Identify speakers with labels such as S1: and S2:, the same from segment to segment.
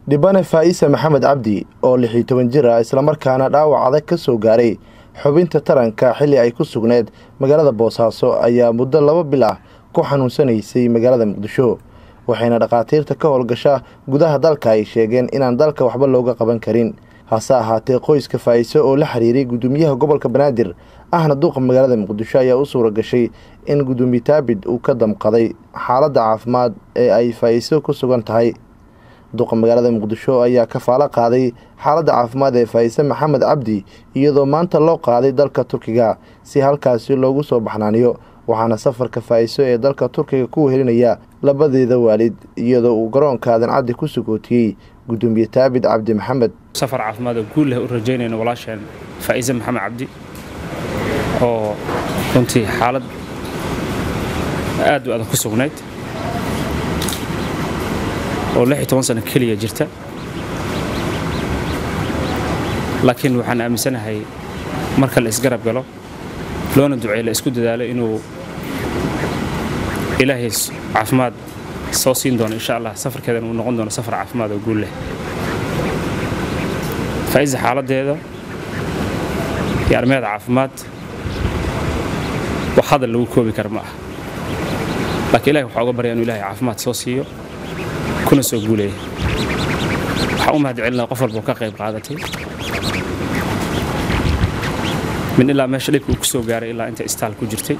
S1: dhibane faa'isa maxamed cabdi oo lix iyo toban jir ah islamarkaana dhaawac adag ka soo gaaray xubinta taranka xilli ay ku sugneed magaalada boosaaso ayaa muddo laba bil ah ku xanuunsanaysay magaalada muqdisho waxayna dhakhaatiirta ka howlgasha gudaha dalka ay sheegeen inaan dalka waxba looga qaban karin hase ahaatee qoyska faa'iso oo la xiriiray guddoomiyaha gobolka banaadir ahna duqa magaalada muqdisho ayaa u suura gashay in guddoomiye taabid uu ka damqaday xaaladda caafimaad ee ay faa'iso ku sugan tahay duqa magaalada muqdisho ayaa kafaalo qaaday xaaladda caafimaad ee faa'ise maxamed cabdi iyadoo maanta loo qaaday dalka turkiga si halkaasi loogu soo baxnaaniyo waxaana safarka faa'iso ee dalka turkiga ku wehelinaya labadeeda waalid iyadoo uu garoonka adancaddi ku sugootiyey guddoomiye taabid cabdi maxamed
S2: safar caafimaad oo guul leh u rajaynayno walaasheen faa'ise maxamed cabdi oo runtii xaalad aad u adag ku sugnayd oo lix iyo toban sano keliya jirta laakiin waxaan aaminsanahay marka la isgarab galo loona duceey la isku dadaalo inuu ilaahay caafimaad soo siin doono insha allah safarkeedan uu noqon doono safar caafimaad oo guul leh faa'isa xaaladdeeda iyo arrimeeda caafimaad wax hadal lagu koobi kara ma ah laakiin ilahay waxaa uga baryaa inuu ilahay caafimaad soo siiyo kuna soo guuleeya waxaan u mahad celinaa qof walba oo ka qayb qaadatay min ilaa meesha dhibka uu ku soo gaaray ilaa inta istaal ku jirtay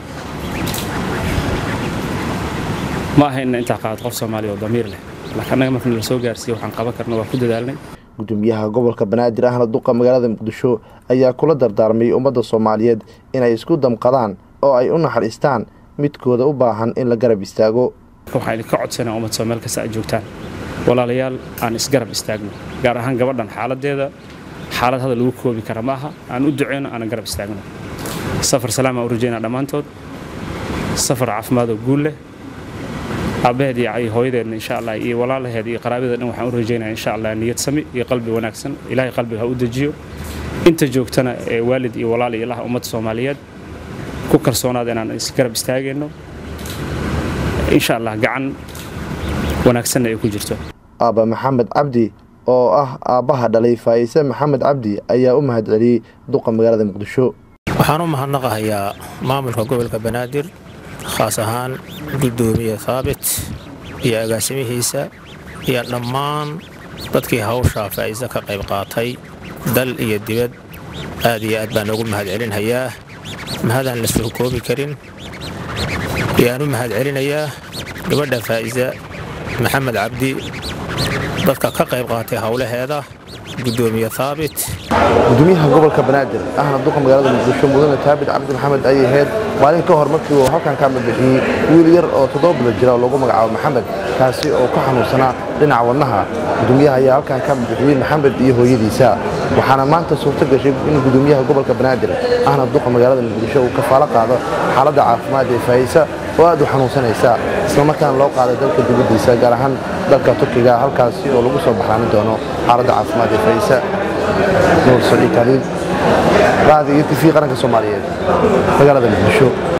S2: ma aha inna intaa qaad qof soomaaliya oo damiir leh laakiin annaga markana la soo gaarsiiye waxaan qaban karna waa ku dadaalnay
S1: guddoomiyaha gobolka banaadir ahna duqa magaalada muqdisho ayaa kula dardaarmay ummadda soomaaliyeed inay isku damqadaan oo ay u naxariistaan midkooda u baahan in la garab istaago
S2: waxaan idinka codsanaa ummad soo meel kasta ay joogtaan walaalayaal aan isgarab istaagno gaar ahaan gabadhan xaaladdeeda xaalad hadal lagu koobi kara ma aha aan u duceyno aanan garab istaagno safar salaamaan u rajaynaa dhammaantood safar caafimaad oo guul leh aabbaheed iyo hooyadeedna insha allah iyo walaalaheed iyo qaraabadeeda dhan waxaan u rajaynaya insha allah niyad sami iyo qalbi wanaagsan ilaahay qalbiga ha u dejiyo inta joogtana ee waalid iyo walaal iyo ilaha ummadda soomaaliyeed ku kalsoonaada inaan isgarab istaagayno insha allah gacan wanaagsanna ay ku jirto
S1: aabba maxamed cabdi oo ah aabbaha dhalay faa'ise maxamed cabdi ayaa u mahad celiyey duqa magaalada muqdisho
S3: waxaan u mahadnaqahayaa maamulka gobolka banaadir khaas ahaan guddoomiye haabit iyo agaasimihiisa iyo dhammaan dadkii hawshaa faa'iise ka qayb qaatay dal iyo dibad aad iyo aad baan ugu mahad celinhayaa mahadaan la soo koobi karin ayaan u mahad celinayaa gabadha faa'isa maxamed cabdi dadka ka qayb qaatay howlaheeda guddoomiye haabit
S1: gudoomiyaha gobolka banaadir ahna duqa magaalada muqdisho mudane taabit cabdi maxamed ayay ahayd maalin ka hor markii uu halkan ka madbixiyey wiil yar oo toddoba bilo jira oo lagu magacaabo maxamed kaasi oo ku xanuunsanaa dhinaca wadnaha gudoomiyaha ayaa halkan ka madbixiyey maxamed iyo hooyadiisa waxaana maanta suurto gashay in gudoomiyaha gobolka banaadir ahna duqa magaalada muqdisho uu kafaalo qaado xaaladda caafimaad ee faa'isa oo aad u xanuunsanaysa islamarkaana loo qaaday dalka dibaddiisa gaar ahaan dalka turkiga halkaasi oo lagu soo baxraamin doono xaaladda caafimaad ee faa'isa nuur saliid taliil raadi iyo tv qaranka soomaaliyeed magaalada muqdisho